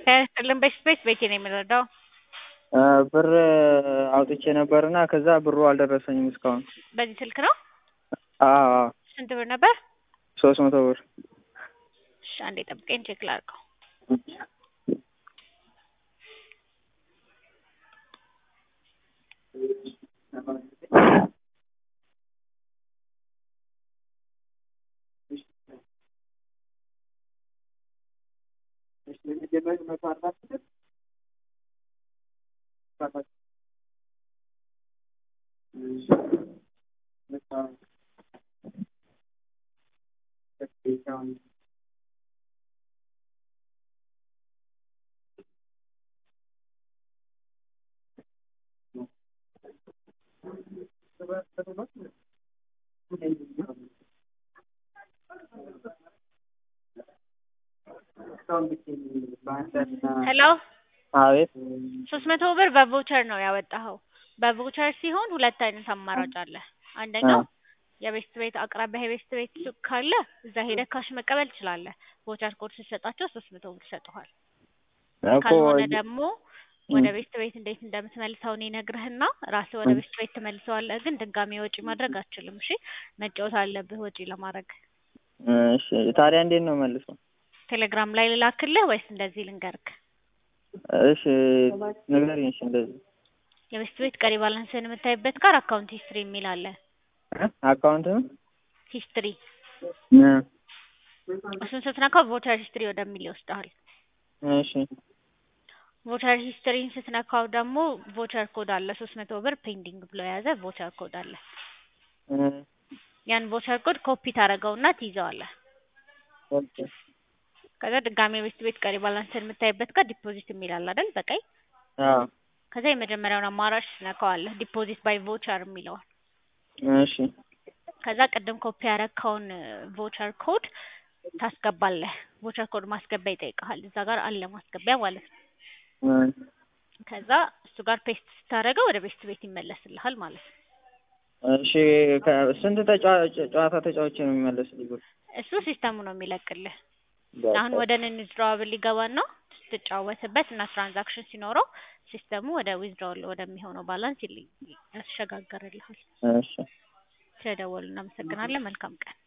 ጤና በስፔስ ቤቴ ነው የምረዳው። ብር አውጥቼ ነበርና ከዛ ብሩ አልደረሰኝም እስካሁን። በዚህ ስልክ ነው? አዎ አዎ፣ ስንት ብር ነበር? ሶስት መቶ ብር። እሺ አንዴ ጠብቀኝ ቼክ ላድርገው። ሄሎ አቤት። ሶስት መቶ ብር በቮቸር ነው ያወጣኸው። በቮቸር ሲሆን ሁለት አይነት አማራጭ አለ። አንደኛው የቤስት ቤት አቅራቢያ የቤስት ቤት ሱቅ ካለ እዛ ሄደህ ካሽ መቀበል ትችላለህ። ቮቸር ኮድ ስትሰጣቸው ሶስት መቶ ብር ይሰጡሃል። እኮ ካልሆነ ደግሞ ወደ ቤስት ቤት እንዴት እንደምትመልሰው እኔ እነግርህና ራስህ ወደ ቤስት ቤት ትመልሰዋለህ። ግን ድጋሜ ወጪ ማድረግ አትችልም። እሺ መጫወት አለብህ ወጪ ለማድረግ። እሺ፣ ታዲያ እንዴት ነው መልሰው? ቴሌግራም ላይ ልላክልህ ወይስ እንደዚህ ልንገርክ? እሺ ንገሪኝ። እሺ እንደዚህ የቤስት ቤት ቀሪ ባላንስን የምታይበት ጋር አካውንት ሂስትሪ የሚል አለ። አካውንት ነው ሂስትሪ እ እሱን ስትነካው ቮቸር ሂስትሪ ወደሚል ይወስድሃል። እሺ ቮቸር ሂስትሪን ስትነካው ደግሞ ቮቸር ኮድ አለ ሶስት መቶ ብር ፔንዲንግ ብሎ የያዘ ቮቸር ኮድ አለ። እ ያን ቮቸር ኮድ ኮፒ ታደርገውና ትይዘዋለህ። ኦኬ ከዛ ድጋሜ ቤስት ቤት ቀሪ ባላንስን የምታይበት ጋር ዲፖዚት የሚል አለ አይደል? በቀይ አዎ ከዛ የመጀመሪያውን አማራጭ ትነካዋለህ ዲፖዚት ባይ ቮቸር የሚለውን እሺ ከዛ ቅድም ኮፒ ያረካውን ቮቸር ኮድ ታስገባለህ። ቮቸር ኮድ ማስገቢያ ይጠይቅሃል። እዛ ጋር አለ ማስገቢያ ማለት ነው። እ ከዛ እሱ ጋር ፔስት ስታደርገው ወደ ቤስት ቤት ይመለስልሃል ማለት ነው። እሺ ከ- ስንት ተጫዋ- ጨዋታ ተጫዋች ነው የሚመለስልኝ ብር? እሱ ሲስተሙ ነው የሚለቅልህ። አሁን ወደ ዊዝድሮዋብል ሊገባና ስትጫወትበት እና ትራንዛክሽን ሲኖረው ሲስተሙ ወደ ዊዝድሮዋል ወደሚሆነው ባላንስ ይል- ያሸጋግርልሃል። እሺ ስለደወሉ እናመሰግናለን። መልካም ቀን።